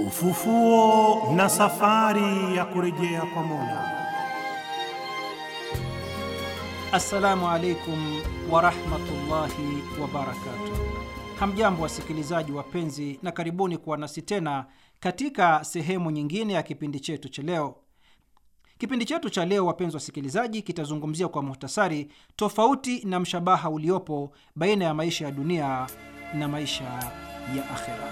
Ufufuo na safari ya kurejea kwa Mola. Assalamu alaikum warahmatullahi wabarakatuh. Hamjambo wasikilizaji wapenzi, na karibuni kuwa nasi tena katika sehemu nyingine ya kipindi chetu cha leo. Kipindi chetu cha leo, wapenzi wasikilizaji, kitazungumzia kwa muhtasari tofauti na mshabaha uliopo baina ya maisha ya dunia na maisha ya akhera.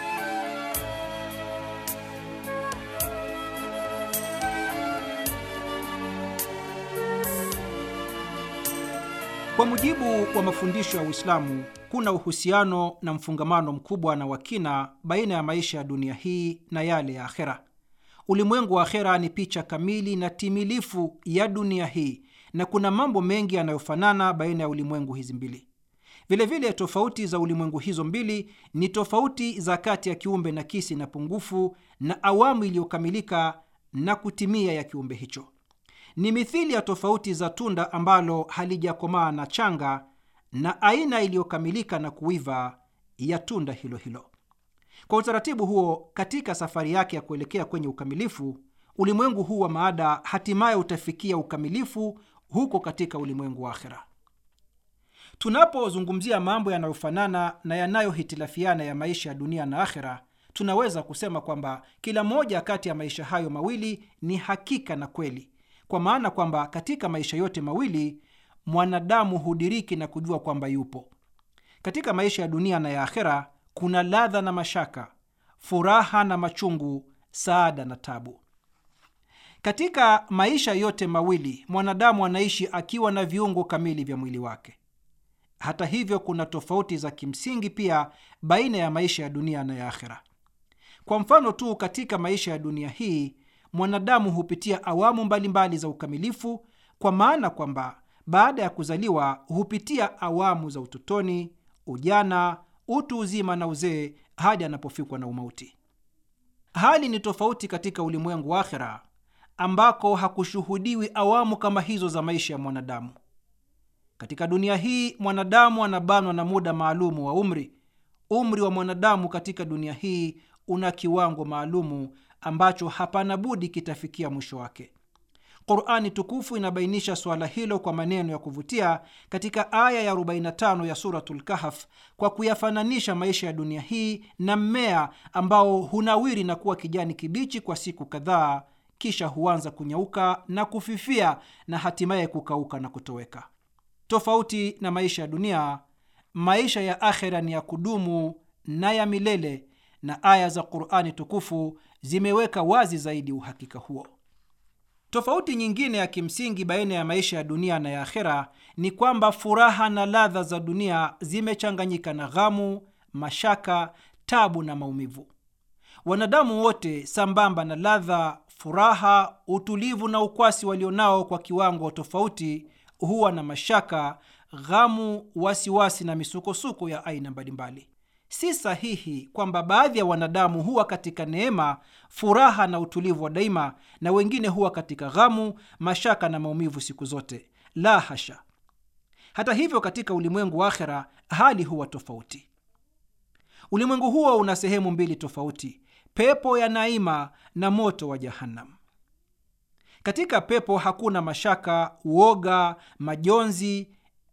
Kwa mujibu wa mafundisho ya Uislamu, kuna uhusiano na mfungamano mkubwa na wakina baina ya maisha ya dunia hii na yale ya akhera. Ulimwengu wa akhera ni picha kamili na timilifu ya dunia hii, na kuna mambo mengi yanayofanana baina ya ulimwengu hizi mbili. Vilevile, tofauti za ulimwengu hizo mbili ni tofauti za kati ya kiumbe nakisi na pungufu na awamu iliyokamilika na kutimia ya kiumbe hicho ni mithili ya tofauti za tunda ambalo halijakomaa na changa na aina iliyokamilika na kuiva ya tunda hilo hilo. Kwa utaratibu huo, katika safari yake ya kuelekea kwenye ukamilifu, ulimwengu huu wa maada hatimaye utafikia ukamilifu huko katika ulimwengu wa akhera. Tunapozungumzia mambo yanayofanana na yanayohitilafiana ya maisha ya dunia na akhera, tunaweza kusema kwamba kila moja kati ya maisha hayo mawili ni hakika na kweli kwa maana kwamba katika maisha yote mawili mwanadamu hudiriki na kujua kwamba yupo. Katika maisha ya dunia na ya akhera kuna ladha na mashaka, furaha na machungu, saada na tabu. Katika maisha yote mawili mwanadamu anaishi akiwa na viungo kamili vya mwili wake. Hata hivyo, kuna tofauti za kimsingi pia baina ya maisha ya dunia na ya akhera. Kwa mfano tu, katika maisha ya dunia hii mwanadamu hupitia awamu mbalimbali mbali za ukamilifu, kwa maana kwamba baada ya kuzaliwa hupitia awamu za utotoni, ujana, utu uzima na uzee hadi anapofikwa na umauti. Hali ni tofauti katika ulimwengu wa akhera, ambako hakushuhudiwi awamu kama hizo za maisha ya mwanadamu. Katika dunia hii mwanadamu anabanwa na muda maalumu wa umri. Umri wa mwanadamu katika dunia hii una kiwango maalumu ambacho hapana budi kitafikia mwisho wake. Qurani tukufu inabainisha suala hilo kwa maneno ya kuvutia katika aya ya 45 ya Suratul Kahf kwa kuyafananisha maisha ya dunia hii na mmea ambao hunawiri na kuwa kijani kibichi kwa siku kadhaa, kisha huanza kunyauka na kufifia na hatimaye kukauka na kutoweka. Tofauti na maisha ya dunia, maisha ya akhera ni ya kudumu na ya milele na aya za Qurani tukufu zimeweka wazi zaidi uhakika huo. Tofauti nyingine ya kimsingi baina ya maisha ya dunia na ya akhera ni kwamba furaha na ladha za dunia zimechanganyika na ghamu, mashaka, tabu na maumivu. Wanadamu wote, sambamba na ladha, furaha, utulivu na ukwasi walionao kwa kiwango tofauti, huwa na mashaka, ghamu, wasiwasi na misukosuko ya aina mbalimbali. Si sahihi kwamba baadhi ya wanadamu huwa katika neema, furaha na utulivu wa daima na wengine huwa katika ghamu, mashaka na maumivu siku zote. La hasha! Hata hivyo, katika ulimwengu wa akhera hali huwa tofauti. Ulimwengu huo una sehemu mbili tofauti, pepo ya naima na moto wa Jahannam. Katika pepo hakuna mashaka, uoga, majonzi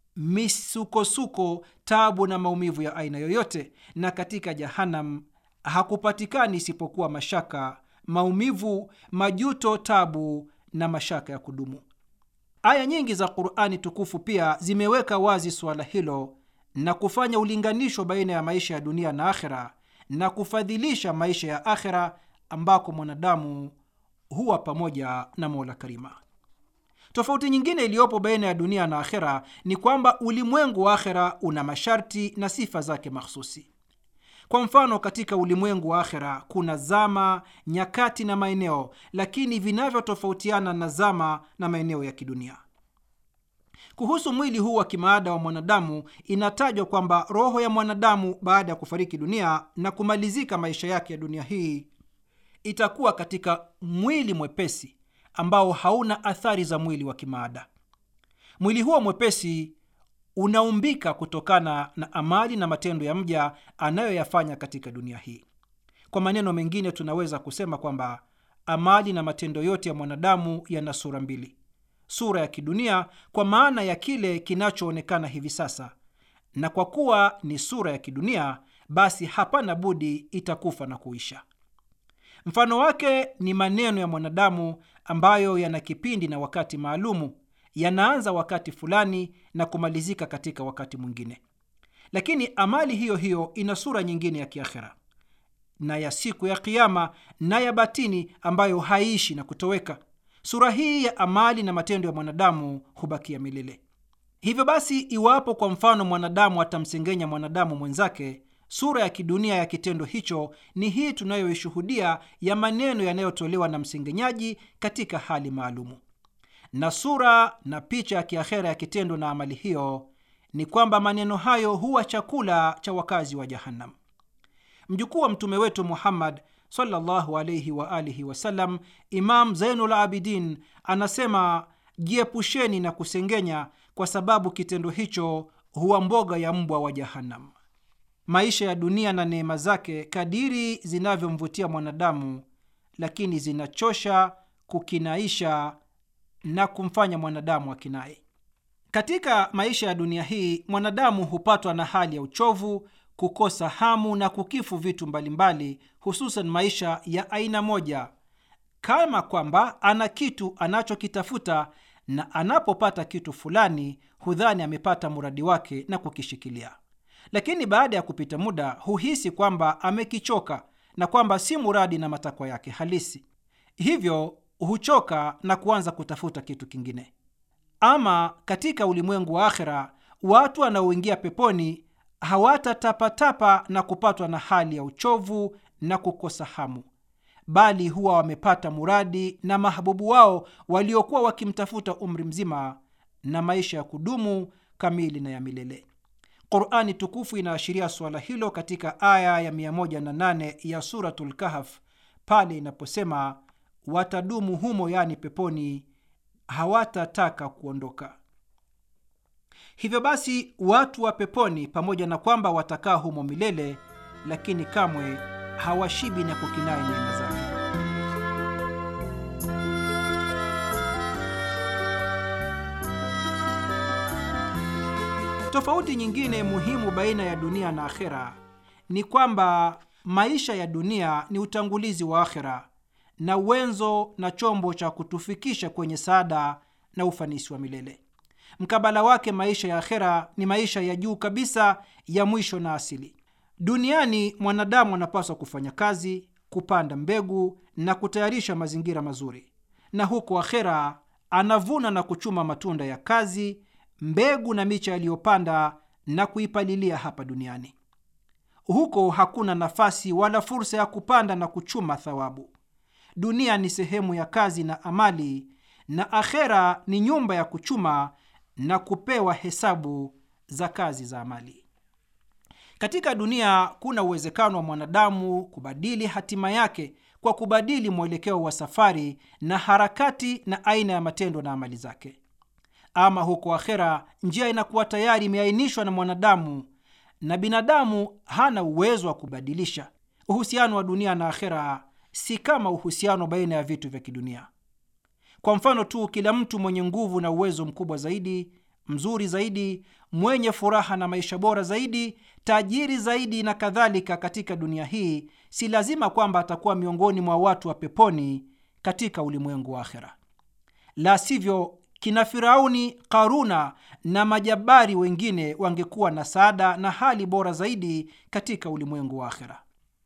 misukosuko, tabu na maumivu ya aina yoyote, na katika Jahanam hakupatikani isipokuwa mashaka, maumivu, majuto, tabu na mashaka ya kudumu. Aya nyingi za Qurani tukufu pia zimeweka wazi suala hilo na kufanya ulinganisho baina ya maisha ya dunia na akhera na kufadhilisha maisha ya akhera ambako mwanadamu huwa pamoja na Mola Karima. Tofauti nyingine iliyopo baina ya dunia na akhera ni kwamba ulimwengu wa akhera una masharti na sifa zake mahsusi. Kwa mfano, katika ulimwengu wa akhera kuna zama, nyakati na maeneo, lakini vinavyotofautiana na zama na maeneo ya kidunia. Kuhusu mwili huu wa kimaada wa mwanadamu, inatajwa kwamba roho ya mwanadamu baada ya kufariki dunia na kumalizika maisha yake ya dunia hii itakuwa katika mwili mwepesi ambao hauna athari za mwili wa kimaada. Mwili huo mwepesi unaumbika kutokana na amali na matendo ya mja anayoyafanya katika dunia hii. Kwa maneno mengine, tunaweza kusema kwamba amali na matendo yote ya mwanadamu yana sura mbili: sura ya kidunia kwa maana ya kile kinachoonekana hivi sasa, na kwa kuwa ni sura ya kidunia, basi hapana budi itakufa na kuisha. Mfano wake ni maneno ya mwanadamu ambayo yana kipindi na wakati maalumu, yanaanza wakati fulani na kumalizika katika wakati mwingine. Lakini amali hiyo hiyo ina sura nyingine ya kiakhera na ya siku ya Kiama na ya batini ambayo haiishi na kutoweka. Sura hii ya amali na matendo ya mwanadamu hubakia milele. Hivyo basi, iwapo kwa mfano mwanadamu atamsengenya mwanadamu mwenzake, sura ya kidunia ya kitendo hicho ni hii tunayoishuhudia ya maneno yanayotolewa na msengenyaji katika hali maalumu, na sura na picha ya kiakhera ya kitendo na amali hiyo ni kwamba maneno hayo huwa chakula cha wakazi wa Jahannam. Mjukuu wa mtume wetu Muhammad sallallahu alayhi wa alihi wasallam, Imam Zainul Abidin anasema, jiepusheni na kusengenya, kwa sababu kitendo hicho huwa mboga ya mbwa wa Jahannam. Maisha ya dunia na neema zake kadiri zinavyomvutia mwanadamu, lakini zinachosha, kukinaisha na kumfanya mwanadamu akinai. Katika maisha ya dunia hii mwanadamu hupatwa na hali ya uchovu, kukosa hamu na kukifu vitu mbalimbali, hususan maisha ya aina moja, kama kwamba ana kitu anachokitafuta na anapopata kitu fulani hudhani amepata muradi wake na kukishikilia, lakini baada ya kupita muda huhisi kwamba amekichoka na kwamba si muradi na matakwa yake halisi, hivyo huchoka na kuanza kutafuta kitu kingine. Ama katika ulimwengu wa akhera, watu wanaoingia peponi hawatatapatapa na kupatwa na hali ya uchovu na kukosa hamu, bali huwa wamepata muradi na mahabubu wao waliokuwa wakimtafuta umri mzima, na maisha ya kudumu kamili na ya milele. Qurani tukufu inaashiria suala hilo katika aya ya 108 ya Suratul Kahf pale inaposema, watadumu humo, yaani peponi, hawatataka kuondoka. Hivyo basi watu wa peponi, pamoja na kwamba watakaa humo milele, lakini kamwe hawashibi na kukinai neema zake. Tofauti nyingine muhimu baina ya dunia na akhera ni kwamba maisha ya dunia ni utangulizi wa akhera na uwenzo na chombo cha kutufikisha kwenye saada na ufanisi wa milele. Mkabala wake maisha ya akhera ni maisha ya juu kabisa ya mwisho na asili. Duniani mwanadamu anapaswa kufanya kazi, kupanda mbegu na kutayarisha mazingira mazuri, na huko akhera anavuna na kuchuma matunda ya kazi, mbegu na miche aliyopanda na kuipalilia hapa duniani. Huko hakuna nafasi wala fursa ya kupanda na kuchuma thawabu. Dunia ni sehemu ya kazi na amali, na akhera ni nyumba ya kuchuma na kupewa hesabu za kazi za amali. Katika dunia kuna uwezekano wa mwanadamu kubadili hatima yake kwa kubadili mwelekeo wa safari na harakati na aina ya matendo na amali zake. Ama huko akhera, njia inakuwa tayari imeainishwa na mwanadamu na binadamu hana uwezo wa kubadilisha. Uhusiano wa dunia na akhera si kama uhusiano baina ya vitu vya kidunia. Kwa mfano tu, kila mtu mwenye nguvu na uwezo mkubwa zaidi, mzuri zaidi, mwenye furaha na maisha bora zaidi, tajiri zaidi na kadhalika, katika dunia hii, si lazima kwamba atakuwa miongoni mwa watu wa peponi katika ulimwengu wa akhera. La sivyo, kina Firauni, Karuna na majabari wengine wangekuwa na saada na hali bora zaidi katika ulimwengu wa akhera.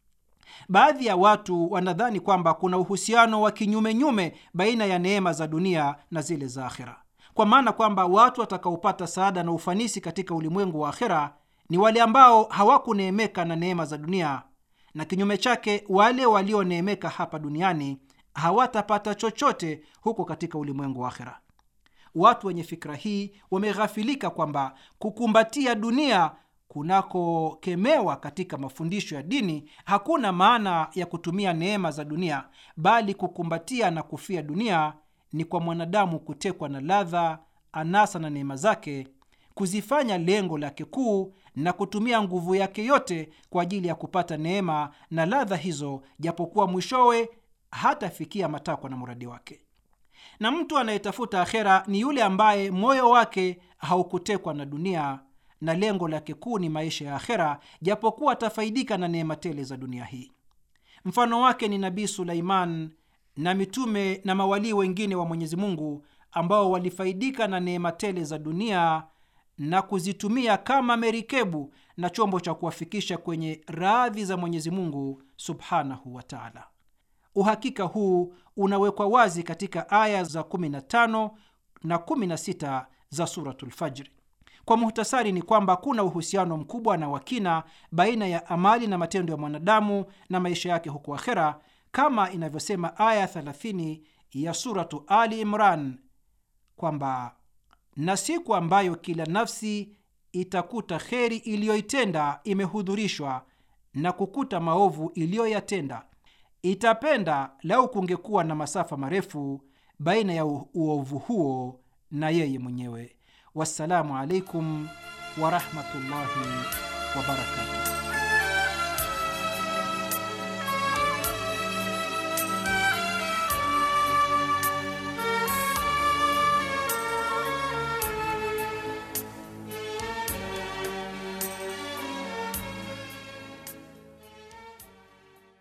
Baadhi ya watu wanadhani kwamba kuna uhusiano wa kinyumenyume baina ya neema za dunia na zile za akhera, kwa maana kwamba watu watakaopata saada na ufanisi katika ulimwengu wa akhera ni wale ambao hawakuneemeka na neema za dunia, na kinyume chake wale walioneemeka hapa duniani hawatapata chochote huko katika ulimwengu wa akhera. Watu wenye fikra hii wameghafilika kwamba kukumbatia dunia kunakokemewa katika mafundisho ya dini hakuna maana ya kutumia neema za dunia, bali kukumbatia na kufia dunia ni kwa mwanadamu kutekwa na ladha, anasa na neema zake, kuzifanya lengo lake kuu na kutumia nguvu yake yote kwa ajili ya kupata neema na ladha hizo, japokuwa mwishowe hatafikia matakwa na muradi wake. Na mtu anayetafuta akhera ni yule ambaye moyo wake haukutekwa na dunia na lengo lake kuu ni maisha ya akhera, japokuwa atafaidika na neema tele za dunia hii. Mfano wake ni Nabii Sulaiman na mitume na mawalii wengine wa Mwenyezi Mungu ambao walifaidika na neema tele za dunia na kuzitumia kama merikebu na chombo cha kuwafikisha kwenye radhi za Mwenyezi Mungu subhanahu wa taala. Uhakika huu unawekwa wazi katika aya za 15 na 16 za Suratul Fajri. Kwa muhtasari ni kwamba kuna uhusiano mkubwa na wakina baina ya amali na matendo ya mwanadamu na maisha yake huko akhera, kama inavyosema aya 30 ya Suratu Ali Imran kwamba na siku ambayo kila nafsi itakuta kheri iliyoitenda imehudhurishwa na kukuta maovu iliyoyatenda, itapenda lau kungekuwa na masafa marefu baina ya uovu huo na yeye mwenyewe. Wassalamu alaikum warahmatullahi wabarakatuh.